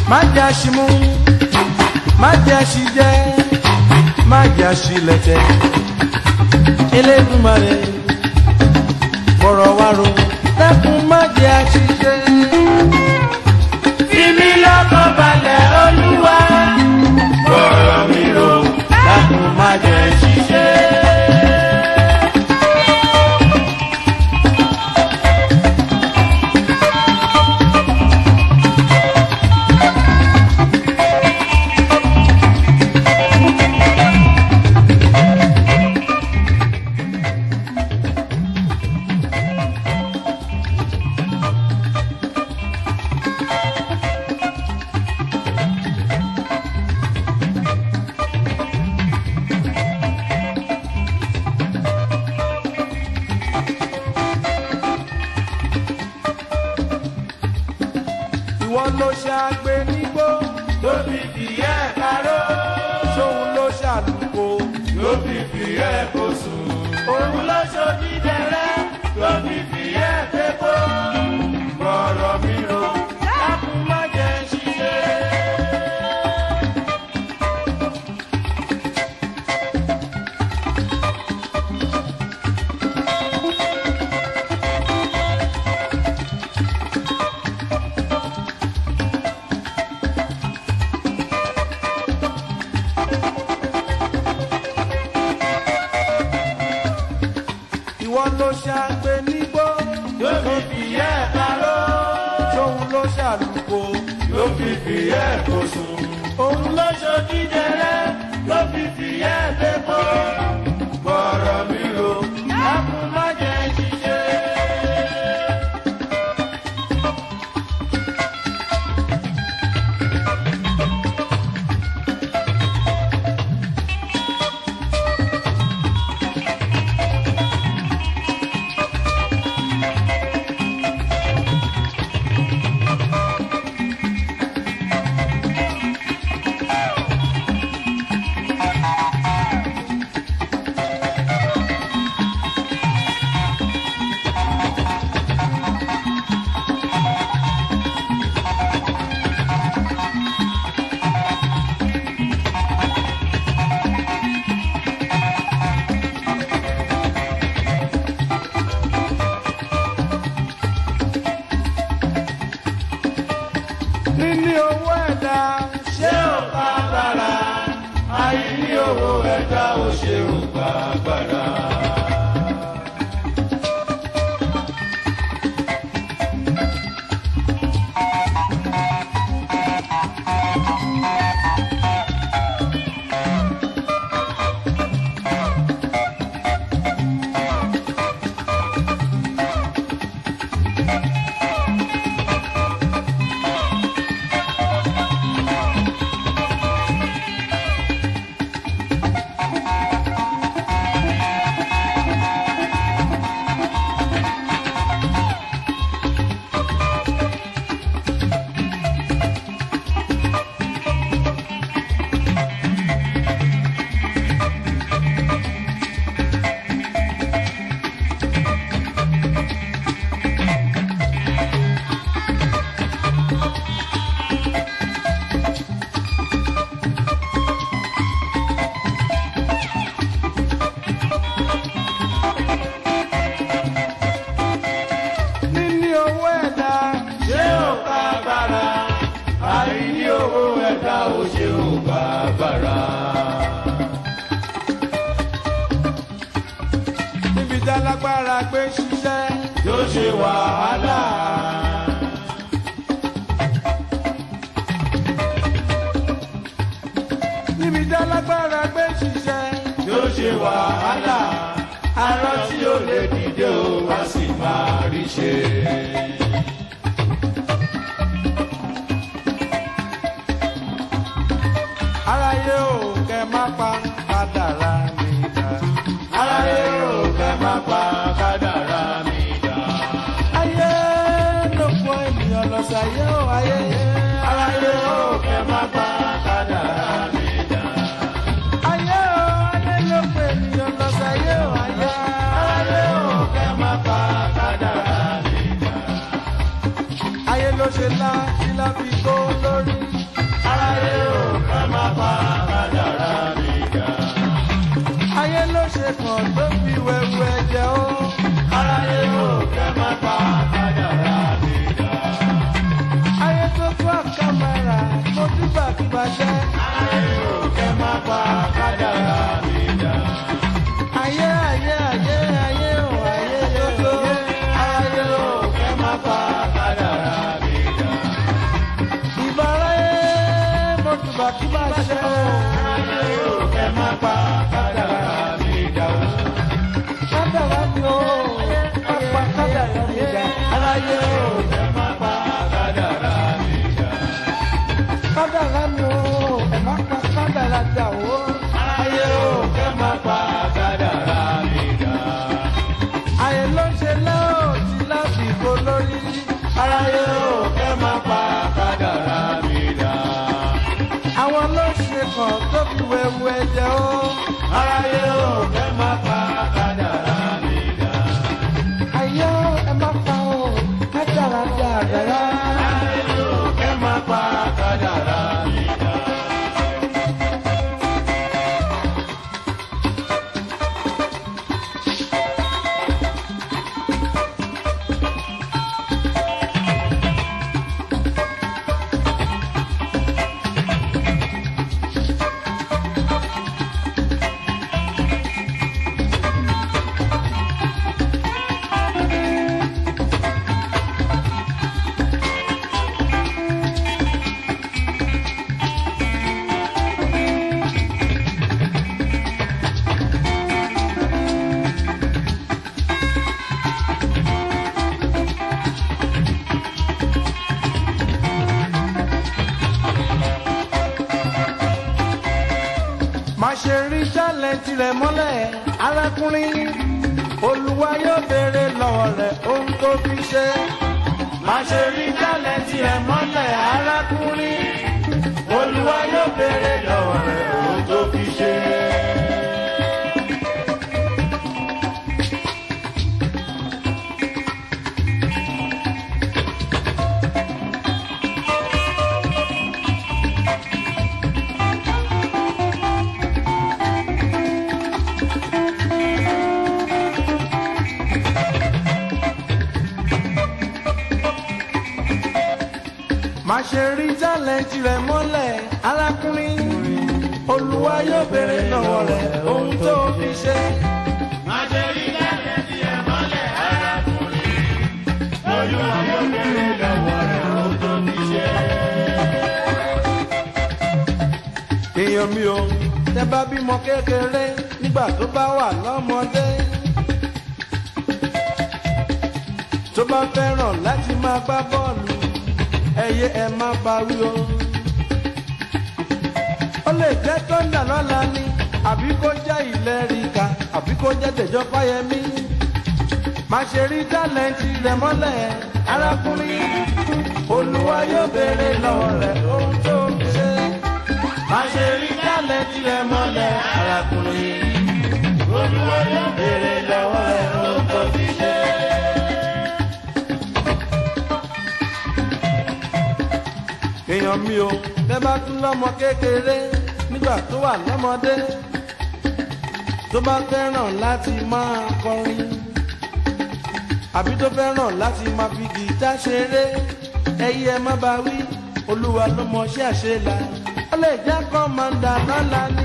má jẹ́ àṣìmú má jẹ́ àṣìjẹ́ má jẹ́ àṣìlẹ̀tẹ̀ Elédùmarè fọ̀rọ̀ wá ro dákun má jẹ́ àṣìjẹ́. Fi mí lọ́kàn balẹ̀ Olúwa. Fọ̀rọ̀ mi rò dákun má jẹ́ ṣiṣẹ́. ìwọ ló ṣàgbé nígbó Tó fi fìyẹ́ karó. ṣóun ló ṣàlùkò Tó fi fìyẹ́ kó sùn. Òun ló ṣojú dẹrẹ́. Tó fi fìyẹ́ pépó. Fọ̀rọ̀ mi rò dákun má jẹ́ ṣiṣẹ́. ìwọ ló ṣàgbé nígbó Tó fi fìyẹ́ karó. ṣóun ló ṣàlùkò Tó fi fìyẹ́ kó sùn. Òun ló ṣojú dẹrẹ́. Tó fi fìyẹ́ pépó. Fọ̀rọ̀ mi rò dákun má jẹ́ ṣiṣẹ́. níní owó ẹ̀dá ṣé ò bá bàrà àìní owó ẹ̀dá ò ṣe ò bá bàrà. níní owó ẹ̀dá ṣé ò bá bàrà àìní owó ẹ̀dá ò ṣe ò bá bàrà. níbi tá lágbára gbé ṣiṣẹ́ tó ṣe wàhálà. níbi tá lágbára gbé ṣiṣẹ́ tó ṣe wàhálà. arọ tí ó lè dìde ó wá sì máa rí ṣe. aráyé ò kẹ́ má pa kádàrá mi dà aráyé ò fẹ́ má pa kádàrá mi dà. ayé ló fọ ènìyàn lọ sàyé ò ayé aráyé ò fẹ́ má pa kádàrá mi dà. ayé ò ayé ló fọ ènìyàn lọ sàyé ò ayé aráyé ò fẹ́ má pa kádàrá mi dà. ayé ló ṣe lá kí lá fi kó lórí pa kádàrá mi dà. ayé ló ṣe kàn tó fi wẹ̀wù ẹ̀jẹ̀ o. aráyé ò kẹ́ má pa kádàrá mi dà. ayé tó tó àkàmàrà mo dúpà kí bàjẹ́. aráyé ò kẹ́ má pa kádàrá mi dà. ayé ayé ayé ayé o ayé tó tó. aráyé ò kẹ́ má pa kádàrá mi dà. ìbáráyé mo dúpà kí bàjẹ́ o. aráyé ò kẹ́ má pa kádàrá mi dà. kádàrá mi o pápá kádàrá mi dá. aráyé ò kẹ́ má pa kádàrá mi dà. kádàrá mi o ẹ̀ má pa kádàrá dà o. aráyé ò kẹ́ má pa kádàrá mi dà. ayé ló ń ṣe lọ́ọ̀ tí lábìkó lórí. aráyé ò kẹ́ má pa kádàrá mi dà. àwọn ló ṣe kàn tó fi wẹ̀wù ẹ̀jẹ̀ o. aráyé ò kẹ́ má pa kádàrá mi dà. ayé ẹ má pa o kádàrá dà rárá. aráyé ò kẹ́ má pa kádàrá mi dà. má ṣe rí tálẹ̀ntì rẹ̀ mọ́lẹ̀ arákùnrin olúwa yóò béèrè lọ́wọ́ rẹ̀ ohun tó fi ṣe. má ṣe rí tálẹ́ǹtì rẹ̀ mọ́lẹ̀ arákùnrin olúwa yóò béèrè lọ́wọ́ rẹ̀ ohun tó fi ṣe. má ṣe rí tálẹ̀ntì rẹ̀ mọ́lẹ̀ arákùnrin olúwa yóò béèrè lọ́wọ́ rẹ̀ ohun tó fi ṣe. má ṣe rí tálẹ́ǹtì rẹ̀ mọ́lẹ̀ arákùnrin olúwa yóò béèrè lọ́wọ́ rẹ̀ ohun tó fi ṣe. èèyàn mi ò tẹ bá bímọ kékeré nígbà tó bá wà lọ́mọdé tó bá fẹ́ràn láti máa gbá bọ́ọ̀lù ẹyẹ ẹ má bá wí o. ó lè jẹ́ tọ́ndà lọ́la ni àbí kó jẹ́ ìlẹ́rìíka àbí kó jẹ́ tẹ̀jọ́ fáyẹmí. má ṣe rí tálẹ́ǹtì rẹ̀ mọ́lẹ̀ arákùnrin olúwa yóò béèrè lọ́wọ́ rẹ̀ ohun tó fi ṣe. má ṣe rí tálẹ́ǹtì rẹ̀ mọ́lẹ̀ arákùnrin olúwa yóò béèrè lọ́wọ́ rẹ̀ ohun tó fi ṣe. èèyàn mi ò tẹ́ bá tún lọ́mọ kékeré nígbà tó wà lọ́mọdé tó bá fẹ́ràn láti máa kọrin àbí tó fẹ́ràn láti máa fi gìtá ṣeré ẹyẹ má bá wí olúwa ló mọ ṣé àṣelà ó lè jẹ́ kọ́mọ̀ndà lọ́la ni.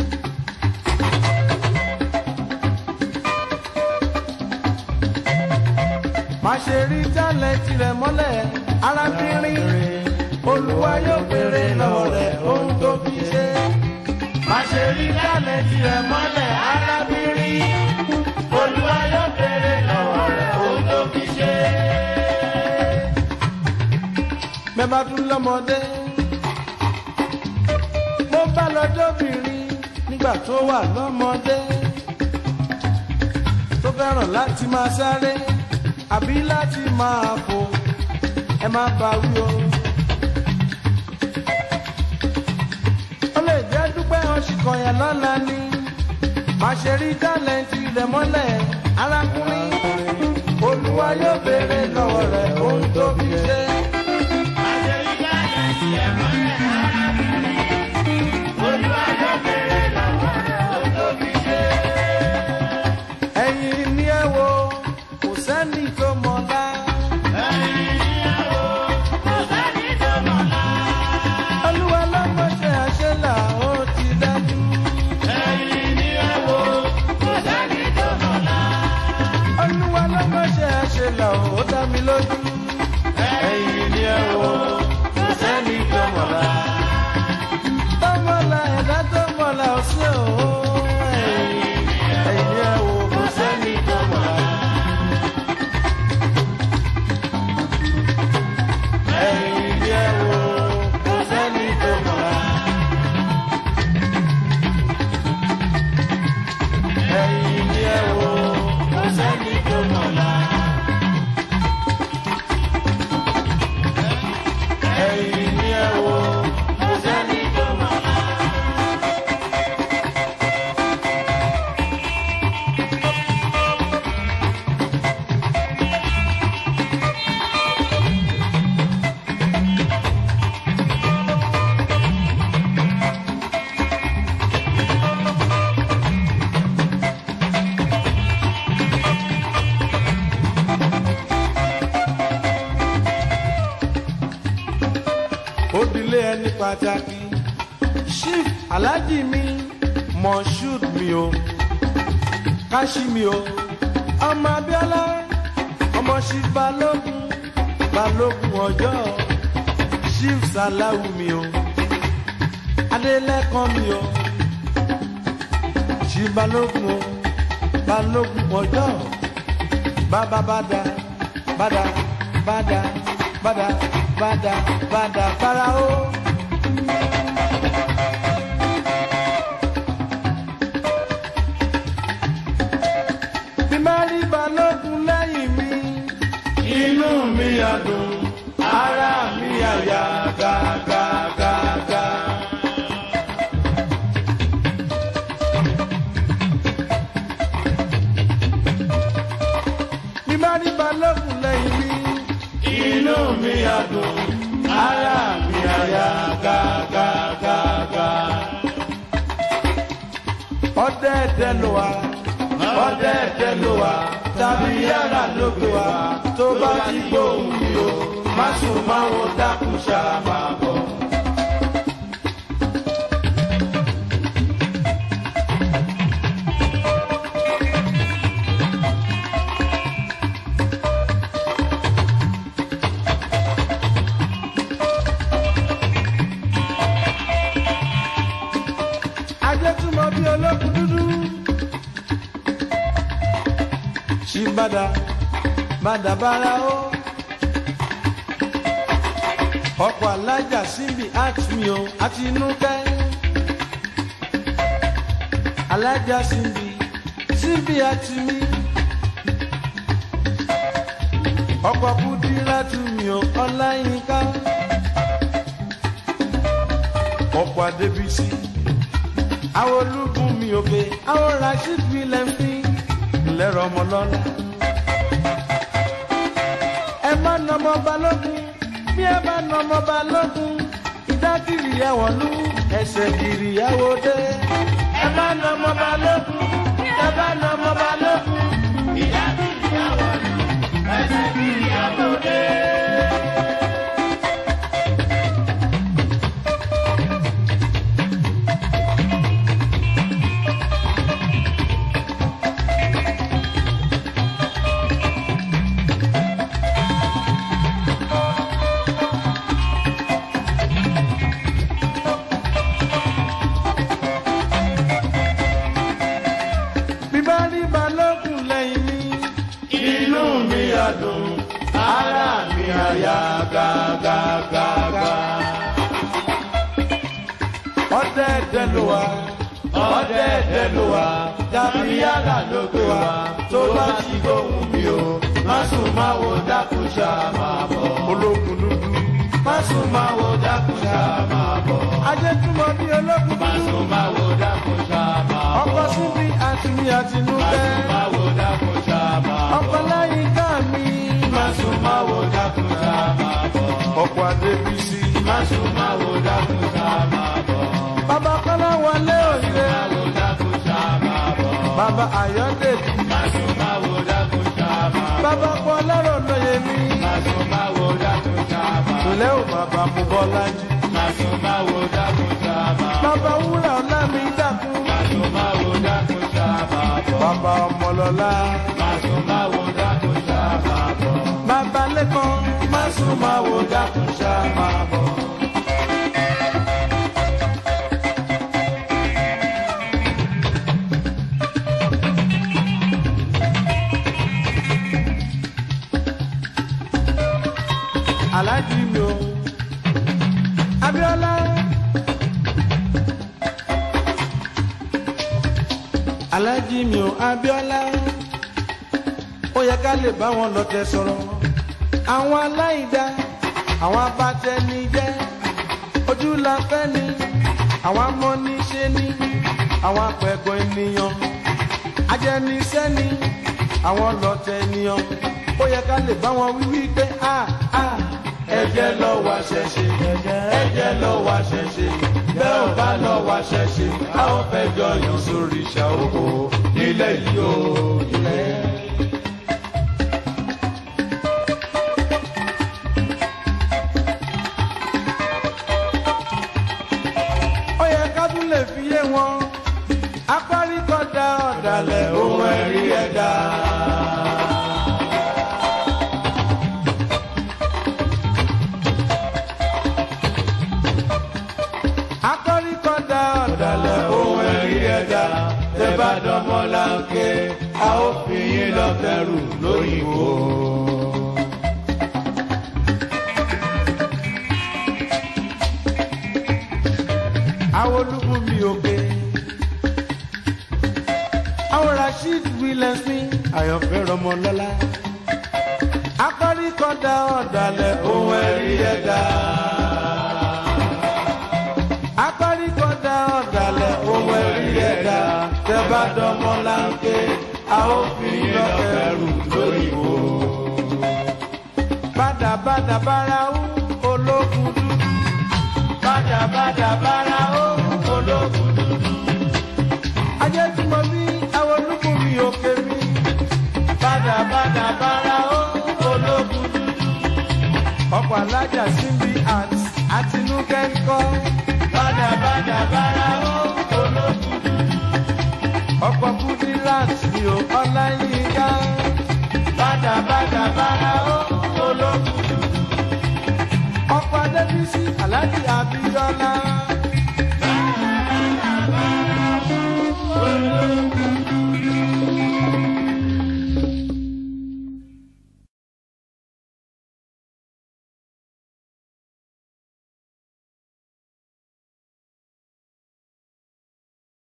má ṣe rí tálẹ̀tì rẹ̀ mọ́lẹ̀ arábìnrin olúwa yóò béèrè lọ́wọ́ rẹ̀ ohun tó fi ṣe. má ṣe rí tálẹ́ǹtì rẹ̀ mọ́lẹ̀ arábìnrin olúwa yóò béèrè lọ́wọ́ rẹ̀ ohun tó fi ṣe. bẹ́ẹ̀ bá tún lọ́mọdé. mo bá lọ́jọ́bìnrin nígbà tó wà lọ́mọdé. tó fẹ́ràn láti máa sáré àbí láti máa fò ẹ má bá wí o. ó lè jẹ́ dúpẹ́ ọ̀ṣìkọ̀yà lọ́la ni má ṣe rí tálẹ́ǹtì rẹ̀ mọ́lẹ̀ arákùnrin olúwa yóò béèrè lọ́wọ́ rẹ̀ ohun tó fi ṣe. má ṣe rí tálẹ́ǹtì rẹ̀ mọ́lẹ̀ arábìnrin sẹ́ni tó mọ̀lá. olúwa lọ́mọṣẹ́ àṣẹlà ó ti dájú. olúwa lọ́mọṣẹ́ àṣẹlà ó dá mi lójú. ẹ̀yin ni ẹ wo kò sẹ́ni tó mọ̀lá. tọ́mọ̀lá ẹ̀dá tó mọ̀lá ò sí o. ẹ̀yin ẹ̀yin ni ẹ wo kò sẹ́ni tó mọ̀lá. ẹ̀yin ni ẹ wo kò sẹ́ni tó mọ̀lá. ẹ̀yin ni ẹ wo kò sẹ́ni tó mọ̀lá. ẹ̀yin ni ẹ wo kò sẹ́ni tó mọ̀lá. ó dilé ẹni pàtàkì chief alhaji mi moshood mi o kashi mi o ọmọ abiola ọmọ chief balógun balógun ọjọ chief salawu mi o adelẹkan mi o chief balógun o balógun ọjọ bàbá bàdà bàdà bàdà bàdà bàdà bàdà farao. bí má rí balógun lẹ́yìn mi. inú mi á dùn ara mi á yá gágágágá. bí má rí balógun lẹ́yìn mi. inú mi á dùn ara mi á yá gágágágá. ọdẹ ẹdẹ ló wà ọdẹ ẹdẹ ló wà tàbí yàrá ló gbé wa tó bá ti gbóhùn mi o má sùn má wo dákun ṣáà máa bọ̀. ajé túmọ̀ bí olókùn dúdú. ṣì bàdà bàdà bàrà ó. ọkọ̀ alájà síbi àtúnyì o àti inú kẹ́. alájà síbi síbi àtúnyì. ọkọ̀ kúdírà túnyì o ọláyínká. ọkọ̀ adébísí àwọn ológun mi òkè àwọn rasheed william fi lẹ́rọ ọmọ lọ́la. ẹ má nà ọmọ balógun bí ẹ bá nà ọmọ balógun ìdákìrì ẹ̀wọ̀n lú ẹsẹ̀ kiri ẹ̀wọ̀ dé. ẹ má nà ọmọ balógun bí ẹ bá nà ọmọ balógun ìdákìrì ẹ̀wọ̀n lú ẹsẹ̀ kiri ẹ̀wọ̀ dé. bí bá rí balógun lẹ́yìn mi. inú mi á dùn ara mi á yá gágágágá. ọdẹ ẹdẹ ló wà ọdẹ ẹdẹ ló wà dàbí yàrá ló gbé wa tó bá ti gbóhùn mi o má sùn má wo dákun ṣá máa bọ̀. ológun dúdú. má sùn má wo dákun ṣá máa bọ̀. ajé túmọ̀ bí ológun dúdú. má sùn má wo dákun ṣá máa bọ̀. ọkọ̀ síbi àtúnyí àtinúkẹ́. má sùn má wo dákun ṣá máa bọ̀. ọkọ̀ láyé ká mi. má sùn má wo dákun ṣá máa bọ̀. ọkọ̀ adébísí. má sùn má wo dákun ṣá máa bọ̀. bàbá kọ́lá wọlé òye. má wo dákun ṣá máa bọ̀. bàbá ayọ̀dèjì. má sùn má wo dákun ṣá máa bọ̀. bàbá pọ̀ lọ́rọ̀ lóye mi. Màsùn máa wo dákun sábà. tòlẹ́ ò bàbá mú bọ́lá jí. Màsùn máa wo dákun sábà. bàbá wúrà ọ̀la mi dákun. Màsùn máa wo dákun sábà bọ̀. bàbá ọmọlọ́lá. Màsùn máa wo dákun sábà bọ̀. bàbá lẹ́kàn. Màsùn máa wo dákun sábà bọ̀. aláàjì mi o. abiola. aláàjì mi o abiola. ó yẹ ká lè bá wọn lọ́tẹ̀ sọ̀rọ̀. àwọn aláìda àwọn abatẹnijẹ́ ojú la fẹ́ ni àwọn amọ́niṣe ni àwọn apẹ̀gọ́ ènìyàn ajẹnisẹ́ni àwọn lọ́tẹ̀ ènìyàn ó yẹ ká lè bá wọn wíwí pé a a Ẹ̀jẹ̀ lọ wá ṣẹ̀ṣẹ̀. Ẹ̀jẹ̀ lọ wá ṣẹ̀ṣẹ̀. Bẹ́ẹ̀ ò bá lọ wá ṣẹ̀ṣẹ̀. A ó fẹ́ jọ yàn sórí ìṣà oko. Nílẹ̀ yìí o, ilẹ̀. ó yẹ ká tún lè fi yé wọn apárikọ̀dá ọ̀dàlẹ̀ ohun ẹ̀rí ẹ̀dá. apárikọ̀dá ọ̀dàlẹ̀ ohun ẹ̀rí ẹ̀dá. Tẹ́ bá dánmọ́ láńké, a ó fi yín lọ bẹ̀rù lóyìnbó. àwọn olúkún mi òkè. àwọn rasheed williams ní àyànfẹ́ rọmọlọ́lá. apárikọ̀dá ọ̀dàlẹ̀ ohun ẹ̀rí ẹ̀dá. apárikọ̀dá ọ̀dàlẹ̀ ohun ẹ̀rí ẹ̀dá. tẹ́ bá dánmọ́ láńké a ó fi yín lọ bẹ̀rù lóyìnbó. bàdàbàdà bára ó ológun dúdú. Bàdàbàdà bára ó ológun dúdú. ajé tí mo bí àwọn olúkún mi òkè mi. Bàdàbàdà bára ó ológun dúdú. ọkọ̀ alájà síbi àti àtinúkẹ́ ń kọ́. Bàdàbàdà bára ó ológun dúdú. ọkọ̀ kúdírát mi ò ọláyínká. Bàdàbàdà bára ó ológun dúdú. ọkọ̀ adébísí aláàjì abíọ́lá.